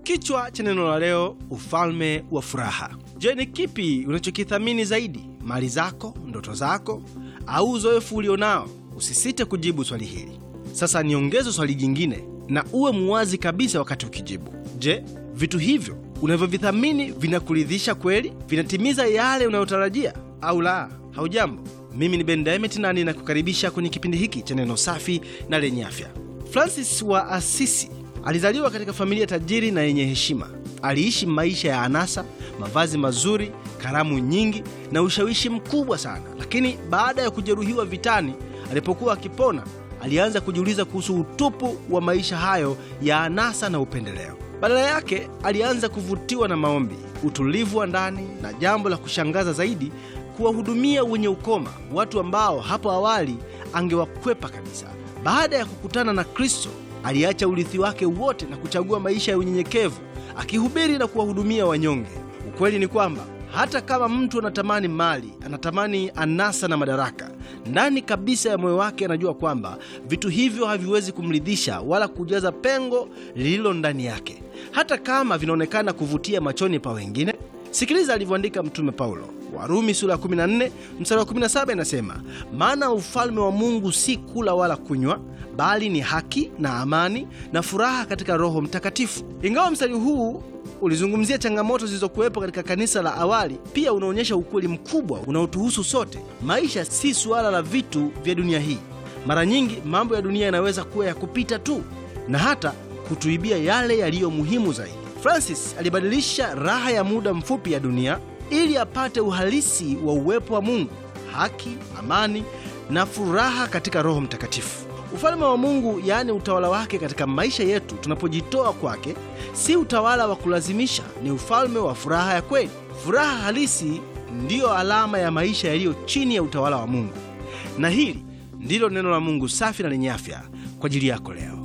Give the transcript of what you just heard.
Kichwa cha neno la leo, ufalme wa furaha. Je, ni kipi unachokithamini zaidi, mali zako, ndoto zako, au uzoefu ulionao? Usisite kujibu swali hili. Sasa niongeze swali jingine, na uwe muwazi kabisa wakati ukijibu. Je, vitu hivyo unavyovithamini vinakuridhisha kweli? Vinatimiza yale unayotarajia au la? Haujambo, mimi ni Ben Diamond na ninakukaribisha kwenye kipindi hiki cha neno safi na lenye afya. Francis wa Asisi alizaliwa katika familia tajiri na yenye heshima. Aliishi maisha ya anasa, mavazi mazuri, karamu nyingi na ushawishi mkubwa sana. Lakini baada ya kujeruhiwa vitani, alipokuwa akipona, alianza kujiuliza kuhusu utupu wa maisha hayo ya anasa na upendeleo. Badala yake, alianza kuvutiwa na maombi, utulivu wa ndani na jambo la kushangaza zaidi, kuwahudumia wenye ukoma, watu ambao hapo awali angewakwepa kabisa. Baada ya kukutana na Kristo, aliacha urithi wake wote na kuchagua maisha ya unyenyekevu, akihubiri na kuwahudumia wanyonge. Ukweli ni kwamba hata kama mtu anatamani mali, anatamani anasa na madaraka, ndani kabisa ya moyo wake anajua kwamba vitu hivyo haviwezi kumridhisha wala kujaza pengo lililo ndani yake, hata kama vinaonekana kuvutia machoni pa wengine. Sikiliza alivyoandika Mtume Paulo, Warumi sura ya 14 mstari wa 17 inasema, maana ufalme wa Mungu si kula wala kunywa, bali ni haki na amani na furaha katika Roho Mtakatifu. Ingawa mstari huu ulizungumzia changamoto zilizokuwepo katika kanisa la awali, pia unaonyesha ukweli mkubwa unaotuhusu sote. Maisha si suala la vitu vya dunia hii. Mara nyingi mambo ya dunia yanaweza kuwa ya kupita tu na hata kutuibia yale yaliyo muhimu zaidi. Francis alibadilisha raha ya muda mfupi ya dunia ili apate uhalisi wa uwepo wa Mungu, haki, amani na furaha katika Roho Mtakatifu. Ufalme wa Mungu, yaani utawala wake katika maisha yetu tunapojitoa kwake, si utawala wa kulazimisha, ni ufalme wa furaha ya kweli. Furaha halisi ndiyo alama ya maisha yaliyo chini ya utawala wa Mungu, na hili ndilo neno la Mungu safi na lenye afya kwa ajili yako leo.